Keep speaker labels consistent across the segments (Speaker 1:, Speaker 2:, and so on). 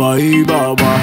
Speaker 1: baba, ee baba.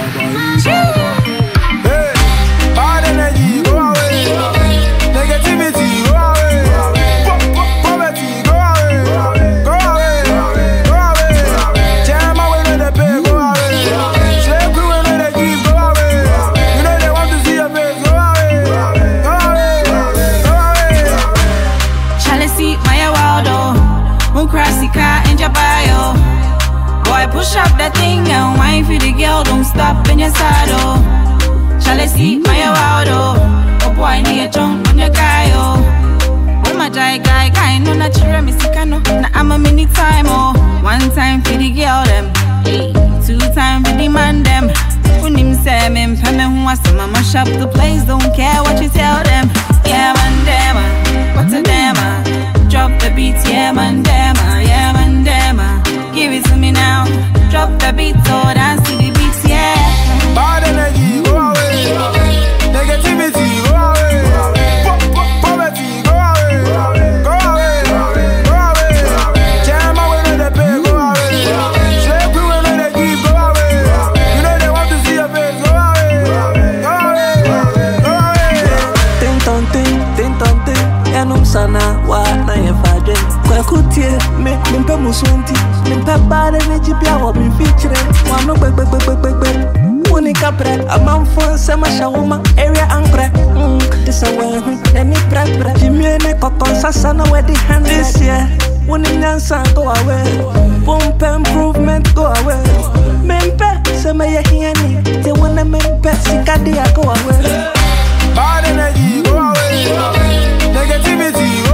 Speaker 1: Hey, bad energy, go away. Negativity, go away. Po- po- Poverty, go away. Go away, go away. Jam away, no dey pay, go away. Slave crew, no dey give, go away. You know they want to see your face, go away. Go away, go away.
Speaker 2: Chalice, my wildo. Mukrasika and Jabayo. Boy, push up that thing and wine for the girl. Don't stop in your saddle. Chalice, my wildo. Oh boy, need a chunk on your guy. Oh, oh my guy, guy, guy. No, not your Mexicano. Now I'm a mini time. Oh, one time for the girl, them. Hey, two time for the man, them. When him say me, pay me who wants to mama shop the place. Don't care what you tell them. Yeah, man, damn, ah. what's a damn? ah? Drop the beat, yeah, man, damn, ah. yeah, man, damn. ah. Give it to me now. Drop the beat, so dance to the beats, yeah.
Speaker 1: Bad energy, go away. Negativity, go away. Po- po- Poverty, go away. Go away, go away. Jam away, no dey pay, go away. Slave crew, no dey give, go away. You know they want to see your face, go away. Go away, go away.
Speaker 3: Ting tong ting, ting tong ting Enum sana wa na ye fadwen Kwa kutie, me, mimpe musunti Mimpe bade me jibia wa mi fichire Wa no gbe gbe gbe gbe gbe gbe Wuni kapre, amanfo sema shawuma Area ankre, mm, disa wehu Eni pre pre, jimie ne kokon sasa na wedi hand This year, wuni nyansa go away Pumpe improvement go away Mimpe, sema ye hieni Te wune mimpe, sikadi ya go away
Speaker 1: Bad energy, go away. Negativity,